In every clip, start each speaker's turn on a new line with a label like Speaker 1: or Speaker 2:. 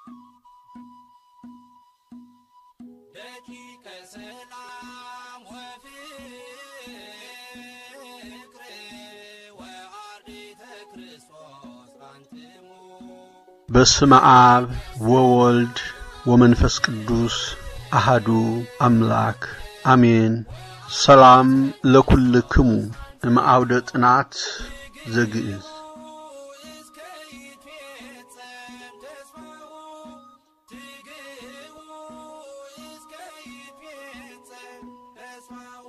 Speaker 1: ደቂቀ ሰላም ወፍቅር ወአርዲተ ክርስቶስ አንትሙ
Speaker 2: በስመ አብ ወወልድ ወመንፈስ ቅዱስ አሃዱ አምላክ አሜን። ሰላም ለኩልክሙ እምአውደ ጥናት ዘግእዝ
Speaker 1: እስከ ይትፌጸም ተስፋው ትግው እስከ ይትፌጸም ተስፋው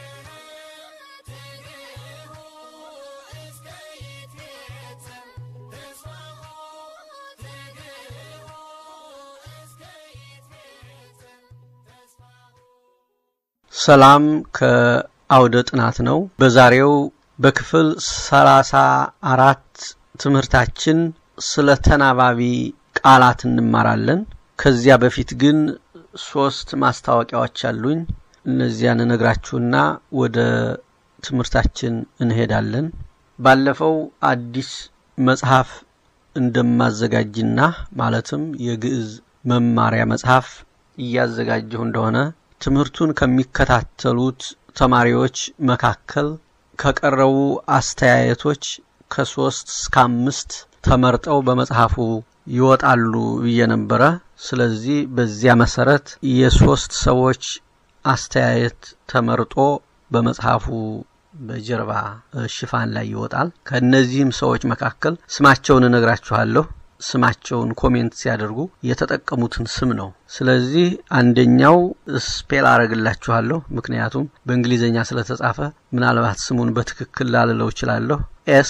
Speaker 1: ትግው እስከ ይትፌጸም ተስፋው ትግው እስከ ይትፌጸም ተስፋው
Speaker 2: ሰላም ከአውደ ጥናት ነው። በዛሬው በክፍል ሰላሳ አራት ትምህርታችን ስለ ተናባቢ ቃላት እንማራለን። ከዚያ በፊት ግን ሶስት ማስታወቂያዎች አሉኝ። እነዚያን እነግራችሁና ወደ ትምህርታችን እንሄዳለን። ባለፈው አዲስ መጽሐፍ እንደማዘጋጅና ማለትም የግዕዝ መማሪያ መጽሐፍ እያዘጋጀሁ እንደሆነ ትምህርቱን ከሚከታተሉት ተማሪዎች መካከል ከቀረቡ አስተያየቶች ከሶስት እስከ አምስት ተመርጠው በመጽሐፉ ይወጣሉ ብዬ ነበረ። ስለዚህ በዚያ መሰረት የሶስት ሰዎች አስተያየት ተመርጦ በመጽሐፉ በጀርባ ሽፋን ላይ ይወጣል። ከእነዚህም ሰዎች መካከል ስማቸውን እነግራችኋለሁ። ስማቸውን ኮሜንት ሲያደርጉ የተጠቀሙትን ስም ነው። ስለዚህ አንደኛው ስፔል አረግላችኋለሁ፣ ምክንያቱም በእንግሊዝኛ ስለተጻፈ ምናልባት ስሙን በትክክል ላልለው እችላለሁ። ኤስ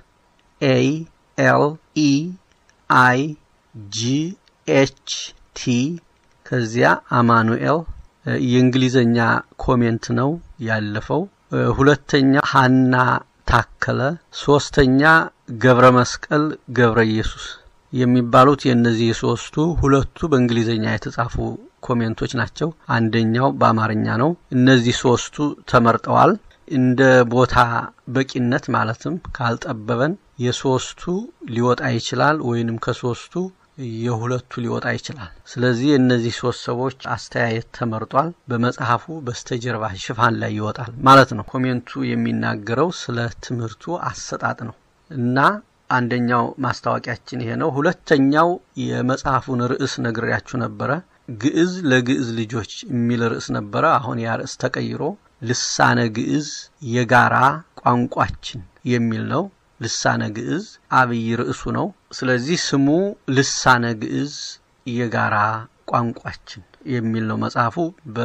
Speaker 2: ኤ ኤል ኢ አይ ጂ ኤች ቲ ከዚያ አማኑኤል የእንግሊዝኛ ኮሜንት ነው ያለፈው። ሁለተኛ ሀና ታከለ፣ ሶስተኛ ገብረ መስቀል ገብረ ኢየሱስ የሚባሉት የእነዚህ ሶስቱ ሁለቱ በእንግሊዝኛ የተጻፉ ኮሜንቶች ናቸው። አንደኛው በአማርኛ ነው። እነዚህ ሶስቱ ተመርጠዋል። እንደ ቦታ በቂነት ማለትም ካልጠበበን የሶስቱ ሊወጣ ይችላል፣ ወይንም ከሶስቱ የሁለቱ ሊወጣ ይችላል። ስለዚህ የእነዚህ ሶስት ሰዎች አስተያየት ተመርጧል። በመጽሐፉ በስተጀርባ ሽፋን ላይ ይወጣል ማለት ነው። ኮሜንቱ የሚናገረው ስለ ትምህርቱ አሰጣጥ ነው እና አንደኛው ማስታወቂያችን ይሄ ነው። ሁለተኛው የመጽሐፉን ርዕስ ነግሬያችሁ ነበረ። ግዕዝ ለግዕዝ ልጆች የሚል ርዕስ ነበረ። አሁን ያ ርዕስ ተቀይሮ ልሳነ ግዕዝ የጋራ ቋንቋችን የሚል ነው። ልሳነ ግዕዝ አብይ ርዕሱ ነው። ስለዚህ ስሙ ልሳነ ግዕዝ የጋራ ቋንቋችን የሚል ነው። መጽሐፉ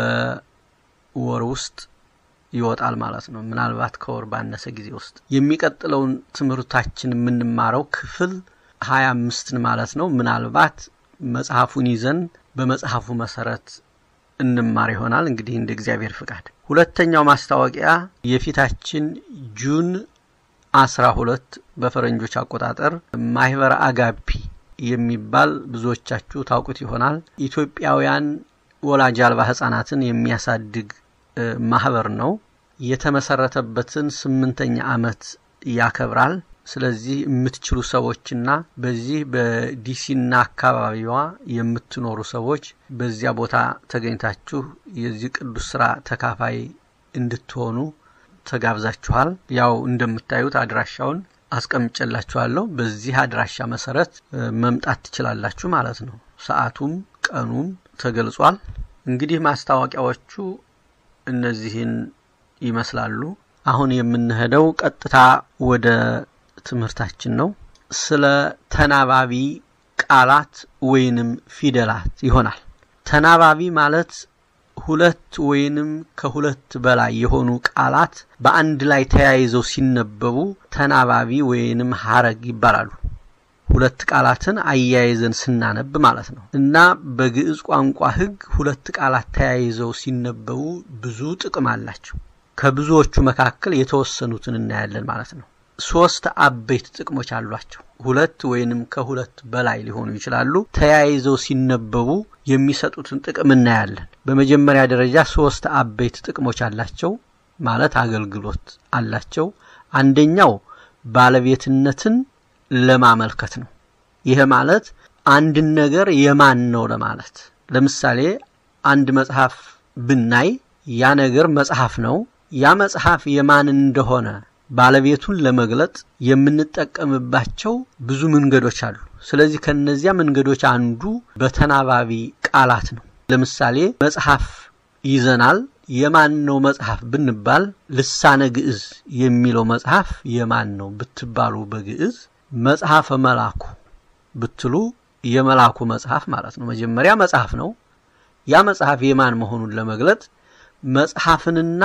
Speaker 2: በወር ውስጥ ይወጣል ማለት ነው። ምናልባት ከወር ባነሰ ጊዜ ውስጥ የሚቀጥለውን ትምህርታችን የምንማረው ክፍል ሀያ አምስትን ማለት ነው። ምናልባት መጽሐፉን ይዘን በመጽሐፉ መሰረት እንማር ይሆናል እንግዲህ እንደ እግዚአብሔር ፍቃድ። ሁለተኛው ማስታወቂያ የፊታችን ጁን አስራ ሁለት በፈረንጆች አቆጣጠር ማህበረ አጋፒ የሚባል ብዙዎቻችሁ ታውቁት ይሆናል። ኢትዮጵያውያን ወላጅ አልባ ህጻናትን የሚያሳድግ ማህበር ነው። የተመሰረተበትን ስምንተኛ ዓመት ያከብራል። ስለዚህ የምትችሉ ሰዎችና በዚህ በዲሲና አካባቢዋ የምትኖሩ ሰዎች በዚያ ቦታ ተገኝታችሁ የዚህ ቅዱስ ስራ ተካፋይ እንድትሆኑ ተጋብዛችኋል። ያው እንደምታዩት አድራሻውን አስቀምጨላችኋለሁ። በዚህ አድራሻ መሰረት መምጣት ትችላላችሁ ማለት ነው። ሰዓቱም ቀኑም ተገልጿል። እንግዲህ ማስታወቂያዎቹ እነዚህን ይመስላሉ። አሁን የምንሄደው ቀጥታ ወደ ትምህርታችን ነው። ስለ ተናባቢ ቃላት ወይንም ፊደላት ይሆናል። ተናባቢ ማለት ሁለት ወይንም ከሁለት በላይ የሆኑ ቃላት በአንድ ላይ ተያይዘው ሲነበቡ ተናባቢ ወይንም ሀረግ ይባላሉ። ሁለት ቃላትን አያይዘን ስናነብ ማለት ነው እና በግዕዝ ቋንቋ ሕግ ሁለት ቃላት ተያይዘው ሲነበቡ ብዙ ጥቅም አላቸው። ከብዙዎቹ መካከል የተወሰኑትን እናያለን ማለት ነው። ሶስት አበይት ጥቅሞች አሏቸው። ሁለት ወይንም ከሁለት በላይ ሊሆኑ ይችላሉ። ተያይዘው ሲነበቡ የሚሰጡትን ጥቅም እናያለን። በመጀመሪያ ደረጃ ሶስት አበይት ጥቅሞች አላቸው ማለት አገልግሎት አላቸው። አንደኛው ባለቤትነትን ለማመልከት ነው። ይህ ማለት አንድን ነገር የማን ነው ለማለት ለምሳሌ አንድ መጽሐፍ ብናይ ያ ነገር መጽሐፍ ነው። ያ መጽሐፍ የማን እንደሆነ ባለቤቱን ለመግለጥ የምንጠቀምባቸው ብዙ መንገዶች አሉ። ስለዚህ ከነዚያ መንገዶች አንዱ በተናባቢ ቃላት ነው። ለምሳሌ መጽሐፍ ይዘናል። የማን ነው መጽሐፍ ብንባል ልሳነ ግዕዝ የሚለው መጽሐፍ የማን ነው ብትባሉ በግዕዝ መጽሐፈ መላኩ ብትሉ የመላኩ መጽሐፍ ማለት ነው። መጀመሪያ መጽሐፍ ነው። ያ መጽሐፍ የማን መሆኑን ለመግለጥ መጽሐፍንና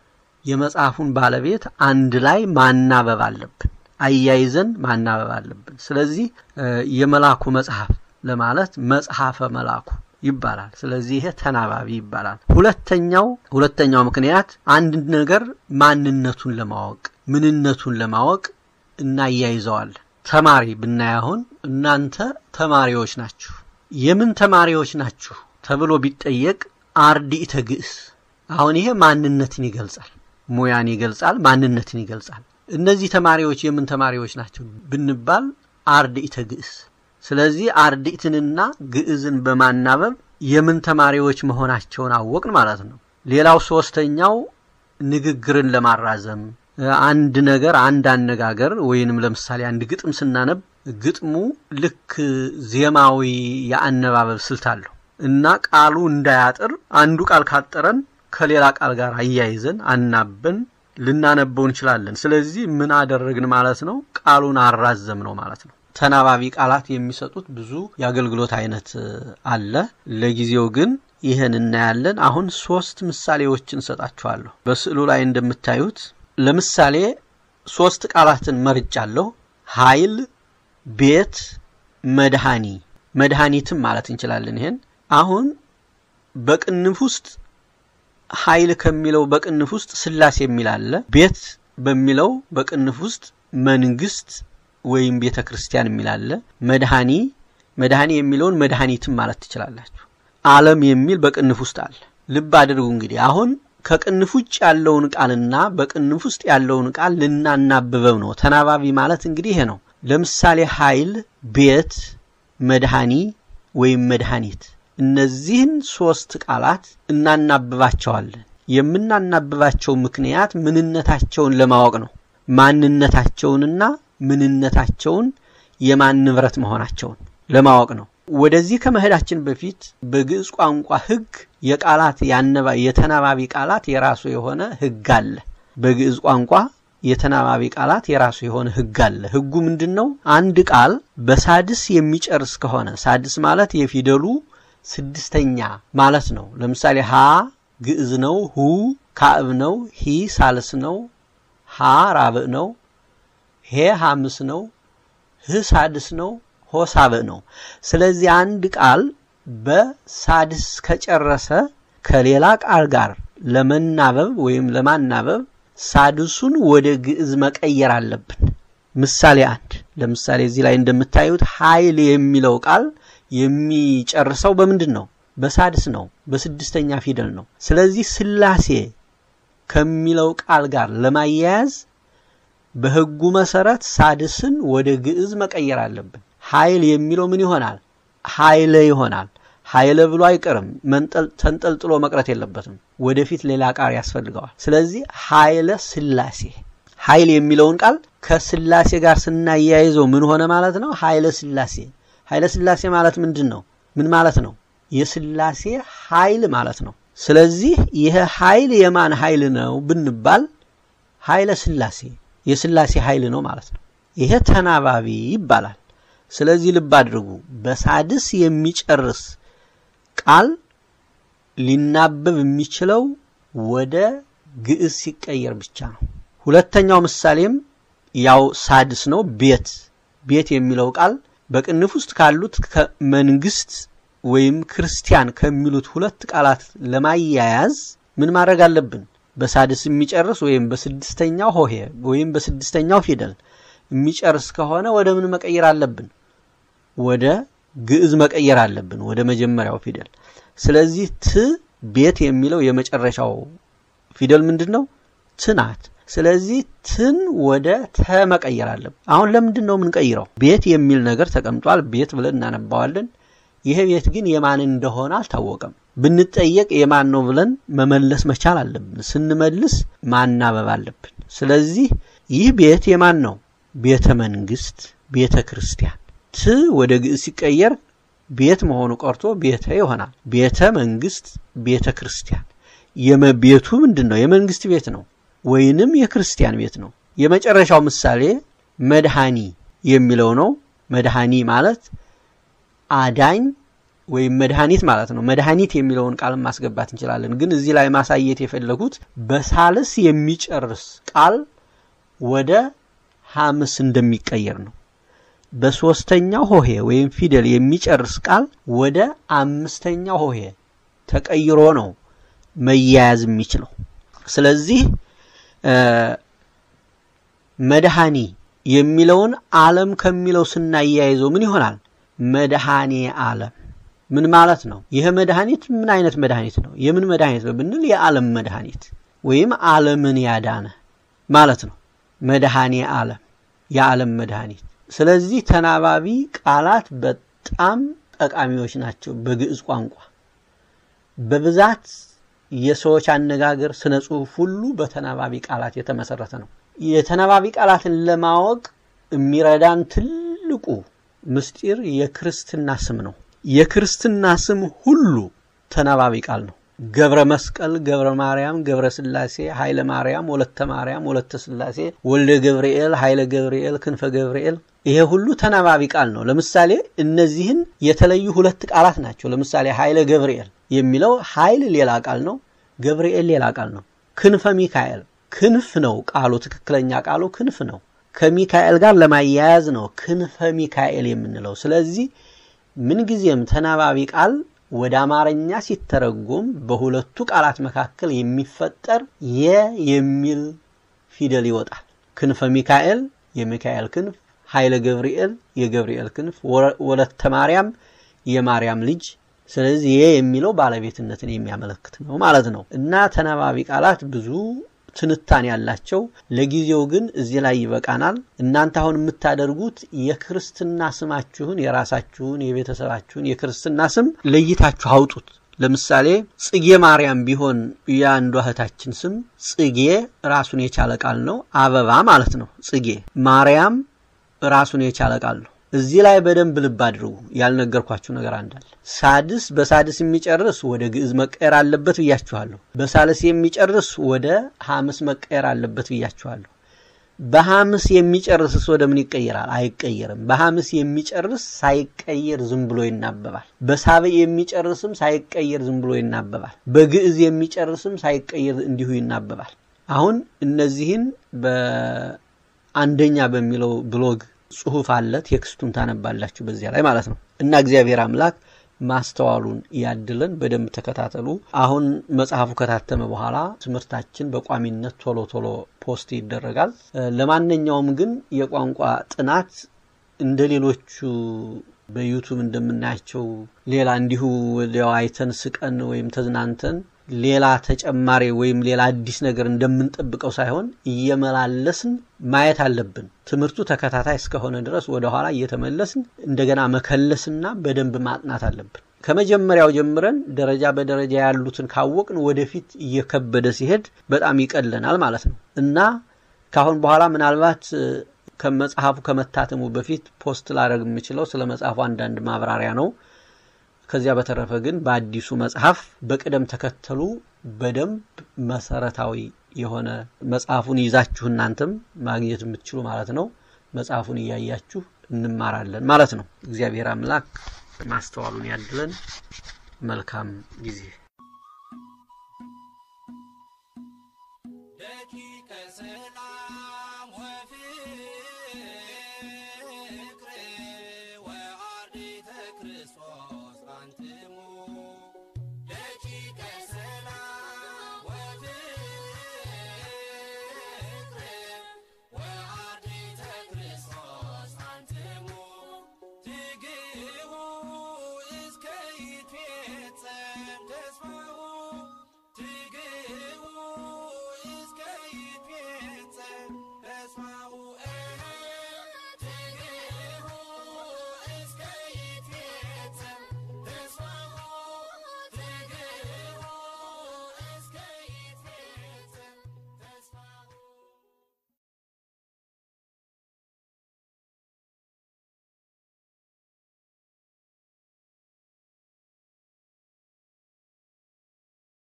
Speaker 2: የመጽሐፉን ባለቤት አንድ ላይ ማናበብ አለብን። አያይዘን ማናበብ አለብን። ስለዚህ የመላኩ መጽሐፍ ለማለት መጽሐፈ መላኩ ይባላል። ስለዚህ ይሄ ተናባቢ ይባላል። ሁለተኛው ሁለተኛው ምክንያት አንድ ነገር ማንነቱን ለማወቅ ምንነቱን ለማወቅ እናያይዘዋለን። ተማሪ ብናይ አሁን እናንተ ተማሪዎች ናችሁ። የምን ተማሪዎች ናችሁ ተብሎ ቢጠየቅ አርድእተ ግዕዝ። አሁን ይሄ ማንነትን ይገልጻል፣ ሙያን ይገልጻል፣ ማንነትን ይገልጻል። እነዚህ ተማሪዎች የምን ተማሪዎች ናቸው ብንባል አርድእተ ግዕዝ። ስለዚህ አርድእትንና ግዕዝን በማናበብ የምን ተማሪዎች መሆናቸውን አወቅን ማለት ነው። ሌላው ሶስተኛው ንግግርን ለማራዘም አንድ ነገር አንድ አነጋገር ወይንም ለምሳሌ አንድ ግጥም ስናነብ ግጥሙ ልክ ዜማዊ የአነባበብ ስልት አለው እና ቃሉ እንዳያጥር አንዱ ቃል ካጠረን ከሌላ ቃል ጋር አያይዘን አናበን ልናነበው እንችላለን። ስለዚህ ምን አደረግን ማለት ነው? ቃሉን አራዘም ነው ማለት ነው። ተናባቢ ቃላት የሚሰጡት ብዙ የአገልግሎት አይነት አለ። ለጊዜው ግን ይህን እናያለን። አሁን ሶስት ምሳሌዎችን እንሰጣችኋለሁ። በስዕሉ ላይ እንደምታዩት ለምሳሌ ሶስት ቃላትን መርጫለሁ። ኃይል፣ ቤት፣ መድኃኒ መድኃኒትም ማለት እንችላለን። ይሄን አሁን በቅንፍ ውስጥ ኃይል ከሚለው በቅንፍ ውስጥ ስላሴ የሚል አለ። ቤት በሚለው በቅንፍ ውስጥ መንግስት ወይም ቤተ ክርስቲያን የሚል አለ። መድኃኒ መድኃኒ የሚለውን መድኃኒትም ማለት ትችላላችሁ። ዓለም የሚል በቅንፍ ውስጥ አለ። ልብ አድርጉ እንግዲህ አሁን ከቅንፍ ውጭ ያለውን ቃልና በቅንፍ ውስጥ ያለውን ቃል ልናናብበው ነው። ተናባቢ ማለት እንግዲህ ይሄ ነው። ለምሳሌ ኃይል፣ ቤት፣ መድኃኒ ወይም መድኃኒት እነዚህን ሶስት ቃላት እናናብባቸዋለን። የምናናብባቸው ምክንያት ምንነታቸውን ለማወቅ ነው። ማንነታቸውንና ምንነታቸውን የማን ንብረት መሆናቸውን ለማወቅ ነው። ወደዚህ ከመሄዳችን በፊት በግዕዝ ቋንቋ ሕግ የቃላት የተናባቢ ቃላት የራሱ የሆነ ሕግ አለ። በግዕዝ ቋንቋ የተናባቢ ቃላት የራሱ የሆነ ሕግ አለ። ሕጉ ምንድን ነው? አንድ ቃል በሳድስ የሚጨርስ ከሆነ ሳድስ ማለት የፊደሉ ስድስተኛ ማለት ነው። ለምሳሌ ሀ ግዕዝ ነው፣ ሁ ካዕብ ነው፣ ሂ ሳልስ ነው፣ ሀ ራብዕ ነው፣ ሄ ሐምስ ነው፣ ህ ሳድስ ነው፣ ሆ ሳብዕ ነው። ስለዚህ አንድ ቃል በሳድስ ከጨረሰ ከሌላ ቃል ጋር ለመናበብ ወይም ለማናበብ ሳድሱን ወደ ግዕዝ መቀየር አለብን። ምሳሌ አንድ ለምሳሌ እዚህ ላይ እንደምታዩት ኃይል የሚለው ቃል የሚጨርሰው በምንድን ነው? በሳድስ ነው፣ በስድስተኛ ፊደል ነው። ስለዚህ ስላሴ ከሚለው ቃል ጋር ለማያያዝ በሕጉ መሰረት ሳድስን ወደ ግዕዝ መቀየር አለብን። ኃይል የሚለው ምን ይሆናል? ኃይለ ይሆናል። ኃይለ ብሎ አይቀርም፣ ተንጠልጥሎ መቅረት የለበትም። ወደፊት ሌላ ቃል ያስፈልገዋል። ስለዚህ ኃይለ ስላሴ ኃይል የሚለውን ቃል ከስላሴ ጋር ስናያይዘው ምን ሆነ ማለት ነው? ኃይለ ስላሴ ኃይለ ስላሴ ማለት ምንድን ነው? ምን ማለት ነው? የስላሴ ኃይል ማለት ነው። ስለዚህ ይህ ኃይል የማን ኃይል ነው ብንባል ኃይለ ስላሴ የስላሴ ኃይል ነው ማለት ነው። ይሄ ተናባቢ ይባላል። ስለዚህ ልብ አድርጉ። በሳድስ የሚጨርስ ቃል ሊናበብ የሚችለው ወደ ግዕዝ ሲቀየር ብቻ ነው። ሁለተኛው ምሳሌም ያው ሳድስ ነው። ቤት ቤት የሚለው ቃል በቅንፍ ውስጥ ካሉት መንግስት ወይም ክርስቲያን ከሚሉት ሁለት ቃላት ለማያያዝ ምን ማድረግ አለብን? በሳድስ የሚጨርስ ወይም በስድስተኛው ሆሄ ወይም በስድስተኛው ፊደል የሚጨርስ ከሆነ ወደ ምን መቀየር አለብን? ወደ ግዕዝ መቀየር አለብን፣ ወደ መጀመሪያው ፊደል። ስለዚህ ት ቤት የሚለው የመጨረሻው ፊደል ምንድን ነው? ት ናት። ስለዚህ ትን ወደ ተ መቀየር አለብን። አሁን ለምንድን ነው የምንቀይረው? ቤት የሚል ነገር ተቀምጧል። ቤት ብለን እናነባዋለን። ይሄ ቤት ግን የማን እንደሆነ አልታወቀም። ብንጠየቅ የማን ነው ብለን መመለስ መቻል አለብን። ስንመልስ ማናበብ አለብን። ስለዚህ ይህ ቤት የማን ነው? ቤተ መንግስት፣ ቤተ ክርስቲያን። ት ወደ ግዕዝ ሲቀየር ቤት መሆኑ ቀርቶ ቤተ ይሆናል። ቤተ መንግስት፣ ቤተ ክርስቲያን። የቤቱ ምንድን ነው? የመንግስት ቤት ነው ወይንም የክርስቲያን ቤት ነው። የመጨረሻው ምሳሌ መድኃኒ የሚለው ነው። መድኃኒ ማለት አዳኝ ወይም መድኃኒት ማለት ነው። መድኃኒት የሚለውን ቃል ማስገባት እንችላለን። ግን እዚህ ላይ ማሳየት የፈለጉት በሳልስ የሚጨርስ ቃል ወደ ሐምስ እንደሚቀየር ነው። በሶስተኛው ሆሄ ወይም ፊደል የሚጨርስ ቃል ወደ አምስተኛው ሆሄ ተቀይሮ ነው መያያዝ የሚችለው። ስለዚህ መድኃኒ የሚለውን ዓለም ከሚለው ስናያይዘው ምን ይሆናል? መድኃኔ ዓለም ምን ማለት ነው? ይህ መድኃኒት ምን አይነት መድኃኒት ነው? የምን መድኃኒት ነው ብንል የዓለም መድኃኒት ወይም ዓለምን ያዳነ ማለት ነው። መድኃኔ ዓለም የዓለም መድኃኒት። ስለዚህ ተናባቢ ቃላት በጣም ጠቃሚዎች ናቸው። በግዕዝ ቋንቋ በብዛት የሰዎች አነጋገር፣ ስነ ጽሁፍ ሁሉ በተናባቢ ቃላት የተመሰረተ ነው። የተናባቢ ቃላትን ለማወቅ የሚረዳን ትልቁ ምስጢር የክርስትና ስም ነው። የክርስትና ስም ሁሉ ተናባቢ ቃል ነው። ገብረ መስቀል፣ ገብረ ማርያም፣ ገብረ ስላሴ፣ ኃይለ ማርያም፣ ወለተ ማርያም፣ ወለተ ስላሴ፣ ወልደ ገብርኤል፣ ኃይለ ገብርኤል፣ ክንፈ ገብርኤል ይሄ ሁሉ ተናባቢ ቃል ነው። ለምሳሌ እነዚህን የተለዩ ሁለት ቃላት ናቸው። ለምሳሌ ኃይለ ገብርኤል የሚለው ኃይል ሌላ ቃል ነው፣ ገብርኤል ሌላ ቃል ነው። ክንፈ ሚካኤል ክንፍ ነው ቃሉ፣ ትክክለኛ ቃሉ ክንፍ ነው። ከሚካኤል ጋር ለማያያዝ ነው ክንፈ ሚካኤል የምንለው። ስለዚህ ምንጊዜም ተናባቢ ቃል ወደ አማርኛ ሲተረጎም በሁለቱ ቃላት መካከል የሚፈጠር የ የሚል ፊደል ይወጣል። ክንፈ ሚካኤል የሚካኤል ክንፍ፣ ኃይለ ገብርኤል የገብርኤል ክንፍ፣ ወለተ ማርያም የማርያም ልጅ። ስለዚህ የ የሚለው ባለቤትነትን የሚያመለክት ነው ማለት ነው እና ተናባቢ ቃላት ብዙ ትንታኔ ያላቸው። ለጊዜው ግን እዚህ ላይ ይበቃናል። እናንተ አሁን የምታደርጉት የክርስትና ስማችሁን የራሳችሁን የቤተሰባችሁን የክርስትና ስም ለይታችሁ አውጡት። ለምሳሌ ጽጌ ማርያም ቢሆን የአንዷ እህታችን ስም ጽጌ ራሱን የቻለ ቃል ነው። አበባ ማለት ነው። ጽጌ ማርያም ራሱን የቻለ ቃል ነው። እዚህ ላይ በደንብ ልብ አድርጉ። ያልነገርኳችሁ ነገር አንዳለ ሳድስ በሳድስ የሚጨርስ ወደ ግዕዝ መቀየር አለበት ብያችኋለሁ። በሳልስ የሚጨርስ ወደ ሐምስ መቀየር አለበት ብያችኋለሁ። በሐምስ የሚጨርስስ ወደ ምን ይቀየራል? አይቀየርም። በሐምስ የሚጨርስ ሳይቀየር ዝም ብሎ ይናበባል። በሳብዕ የሚጨርስም ሳይቀየር ዝም ብሎ ይናበባል። በግዕዝ የሚጨርስም ሳይቀየር እንዲሁ ይናበባል። አሁን እነዚህን በአንደኛ በሚለው ብሎግ ጽሁፍ አለ። ቴክስቱን ታነባላችሁ በዚያ ላይ ማለት ነው። እና እግዚአብሔር አምላክ ማስተዋሉን ያድለን። በደንብ ተከታተሉ። አሁን መጽሐፉ ከታተመ በኋላ ትምህርታችን በቋሚነት ቶሎ ቶሎ ፖስት ይደረጋል። ለማንኛውም ግን የቋንቋ ጥናት እንደ ሌሎቹ በዩቱብ እንደምናያቸው ሌላ እንዲሁ ወዲያው አይተን ስቀን ወይም ተዝናንተን ሌላ ተጨማሪ ወይም ሌላ አዲስ ነገር እንደምንጠብቀው ሳይሆን እየመላለስን ማየት አለብን። ትምህርቱ ተከታታይ እስከሆነ ድረስ ወደ ኋላ እየተመለስን እንደገና መከለስና በደንብ ማጥናት አለብን። ከመጀመሪያው ጀምረን ደረጃ በደረጃ ያሉትን ካወቅን ወደፊት እየከበደ ሲሄድ በጣም ይቀለናል ማለት ነው እና ካሁን በኋላ ምናልባት ከመጽሐፉ ከመታተሙ በፊት ፖስት ላደርግ የምችለው ስለ መጽሐፉ አንዳንድ ማብራሪያ ነው። ከዚያ በተረፈ ግን በአዲሱ መጽሐፍ በቅደም ተከተሉ በደንብ መሰረታዊ የሆነ መጽሐፉን ይዛችሁ እናንተም ማግኘት የምትችሉ ማለት ነው። መጽሐፉን እያያችሁ እንማራለን ማለት ነው። እግዚአብሔር አምላክ ማስተዋሉን ያድለን። መልካም ጊዜ